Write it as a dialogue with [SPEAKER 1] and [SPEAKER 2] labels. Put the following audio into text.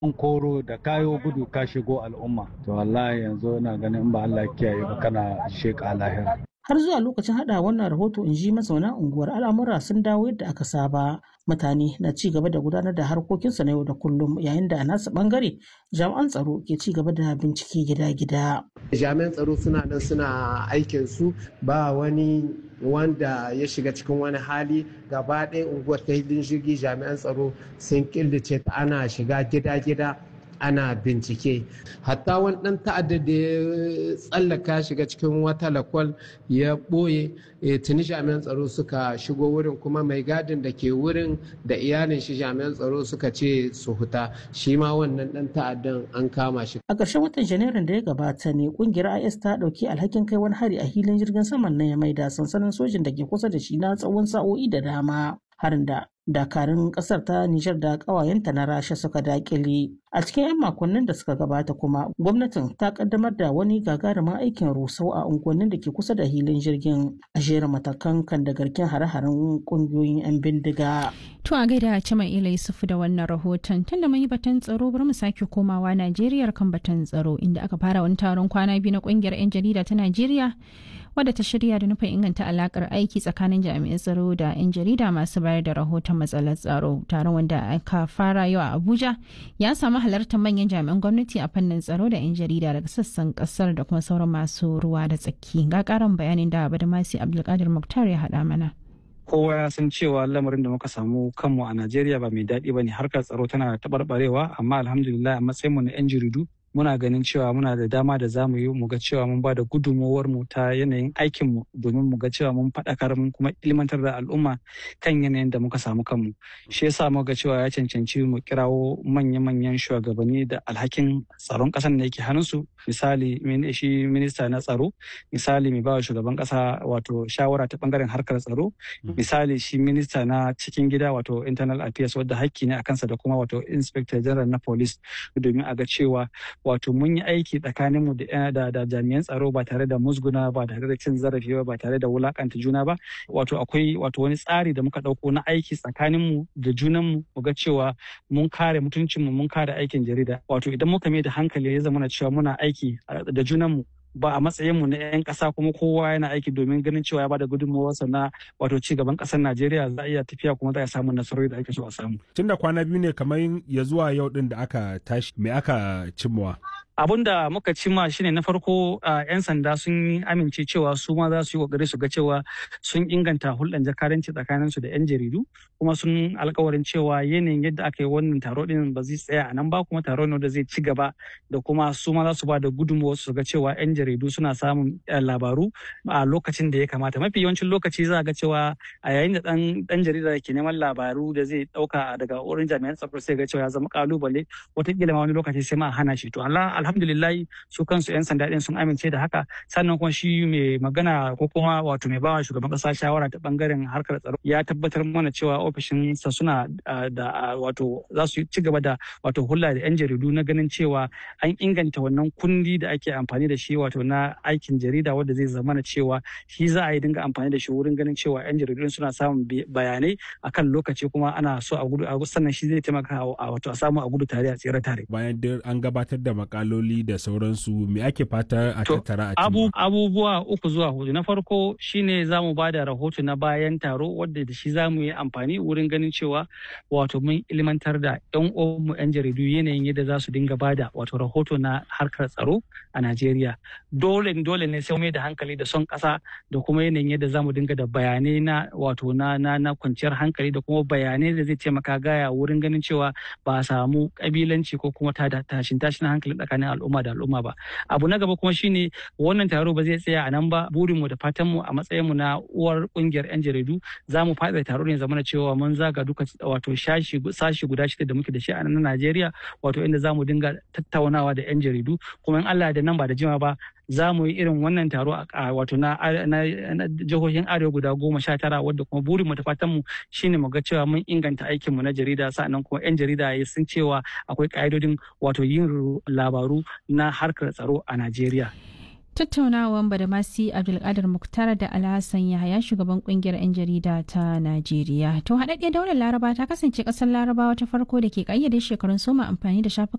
[SPEAKER 1] an koro da kayo gudu ka shigo al'umma to wallahi yanzu ina ganin ba Allah kiyaye ba kana sheka lahira
[SPEAKER 2] har zuwa lokacin hada wannan rahoto in ji mazauna unguwar al'amura sun dawo yadda aka saba mutane na ci gaba da gudanar da harkokinsu na yau da kullum yayin da a nasu bangare jami'an tsaro ke ci gaba da bincike gida-gida
[SPEAKER 3] jami'an tsaro suna nan suna aikin su ba wani wanda ya shiga cikin wani hali gaba ɗaya unguwar ta hidin jirgi jami'an tsaro sun killace ta ana shiga gida-gida ana bincike hatta wani ɗan ta'adda da ya tsallaka shiga cikin wata lakwal ya ɓoye tuni jami'an tsaro suka shigo wurin kuma mai gadin da ke wurin da iyalin shi jami'an tsaro suka ce su huta shi ma wannan ɗan ta'addan an kama shi
[SPEAKER 2] a ƙarshen watan janairun da ya gabata ne ƙungiyar is ta ɗauki alhakin kai wani hari a hilin jirgin saman na ya maida sansanin sojin da ke kusa da shi na tsawon sa'o'i da dama harin da dakarun kasar ta Nijar da kawayenta na Rasha suka dakile. A cikin 'yan makonnin da suka gabata kuma gwamnatin ta kaddamar da wani gagarumin aikin rusau a unguwannin da ke kusa da hilin jirgin a jera matakan kan da garken hare-haren kungiyoyin 'yan bindiga.
[SPEAKER 4] To a gaida Cima Ila Yusufu da wannan rahoton tunda mun yi batun tsaro bari mu sake komawa Najeriya kan batun tsaro inda aka fara wani taron kwana biyu na kungiyar 'yan jarida ta Najeriya wadda ta shirya da nufin inganta alakar aiki tsakanin jami'an tsaro da 'yan jarida masu bayar da rahoton matsalar tsaro taron wanda aka fara yau a abuja ya samu halartar manyan jami'an gwamnati a fannin tsaro da 'yan jarida daga sassan kasar da kuma sauran masu ruwa da tsaki ga karin bayanin da badamasi abdulkadir muktar ya haɗa mana
[SPEAKER 5] kowa ya san cewa lamarin da muka samu kanmu a najeriya ba mai daɗi ba ne harkar tsaro tana taɓarɓarewa amma alhamdulillah a matsayinmu na 'yan jaridu muna ganin cewa muna da dama da za mu yi mu ga cewa mun ba da gudunmowar mu ta yanayin aikin mu domin mu ga cewa mun faɗakar mun kuma ilmantar da al'umma kan yanayin da muka samu kanmu shi yasa mu ga cewa ya cancanci mu kirawo manya-manyan shugabanni da alhakin tsaron ƙasar da yake hannunsu misali shi minista na tsaro misali mai ba shugaban ƙasa wato shawara ta bangaren harkar tsaro misali shi minista na cikin gida wato internal affairs wadda hakki ne a kansa da kuma wato inspector general na police domin a ga cewa wato mun yi aiki tsakanin mu da da jami'an tsaro ba tare da musguna ba tare da cin zarafi ba ba tare da wulakanta juna ba wato akwai wato wani tsari da muka dauko na aiki tsakanin mu da junan mu mu ga cewa mun kare mutuncin mu mun kare aikin jarida wato idan muka mai da hankali ya zama cewa muna aiki da junan mu ba a matsayin mu na 'yan ƙasa kuma kowa yana aiki domin ganin cewa ya bada gudunmawarsa na wato ci gaban ƙasar Najeriya za a iya tafiya kuma za a samu nasarori da ake so a samu.
[SPEAKER 6] Tun da kwana biyu ne kamar ya zuwa yau din da aka tashi me aka cimmawa?
[SPEAKER 5] abun da muka cimma shine na farko yan sanda sun amince cewa su ma za su yi kokari su ga cewa sun inganta hulɗar jakadanci tsakanin su da yan jaridu kuma sun alkawarin cewa yanayin yadda aka yi wannan taro din ba zai tsaya a nan ba kuma taro ne da zai ci gaba da kuma su ma za su ba da gudunmawa su ga cewa yan jaridu suna samun labaru a lokacin da ya kamata mafi yawancin lokaci za ga cewa a yayin da dan jarida ke neman labaru da zai dauka daga wurin jami'an tsaro sai ga cewa ya zama kalubale wataƙila ma wani lokaci sai ma hana shi to Allah alhamdulillah su kansu 'yan sanda din sun amince da haka sannan kuma shi mai magana ko kuma wato mai bawa shugaban kasa shawara ta bangaren harkar tsaro ya tabbatar mana cewa ofishin sa suna da wato za su ci gaba da wato hulla da 'yan jaridu na ganin cewa an inganta wannan kundi da ake amfani da shi wato na aikin jarida wanda zai zama na cewa shi za a yi dinga amfani da shi wurin ganin cewa 'yan jaridu suna samun bayanai akan lokaci kuma ana so a gudu sannan shi zai taimaka a wato a samu a gudu tare a tsere tare
[SPEAKER 6] bayan an gabatar da makaloli da sauransu me ake fata a tattara a
[SPEAKER 5] abu, abubuwa uku zuwa hudu na farko shine za mu ba da rahoto na bayan taro wadda da shi za mu yi amfani wurin ganin cewa wato mun ilmantar da yan mu yan jaridu yanayin yadda za su dinga bada wato rahoto na harkar tsaro a Najeriya dole dole ne sai mai da hankali da son kasa da kuma yanayin yadda za mu dinga da bayanai na wato na na na kwanciyar hankali da kuma bayanai da zai taimaka gaya wurin ganin cewa ba a samu kabilanci ko kuma tashin tashin hankali tsakanin al'umma da al'umma ba abu na gaba kuma shine wannan taro ba zai tsaya a nan ba burin mu da fatan mu a matsayin mu na uwar kungiyar yan jaridu za mu fada taro ne zamana cewa mun zaga duka wato shashi sashi guda shida da muke da shi a nan Najeriya wato inda za mu dinga tattaunawa da yan jaridu kuma in Allah da nan ba da jima ba za mu yi irin wannan taro a wato na jihohin arewa guda goma sha tara wadda kuma burin mu da fatan mu shine mu ga cewa mun inganta aikin mu na jarida sa'annan kuma yan jarida ya sun cewa akwai ka'idodin wato yin labaru na harkar tsaro a Najeriya.
[SPEAKER 4] Tattaunawan Badamasi Abdulkadir Muktar da Alhassan Yahaya shugaban kungiyar 'yan jarida ta Najeriya. To haɗaɗɗiyar daular Laraba ta kasance ƙasar Larabawa ta farko da ke ƙayyade shekarun soma amfani da shafukan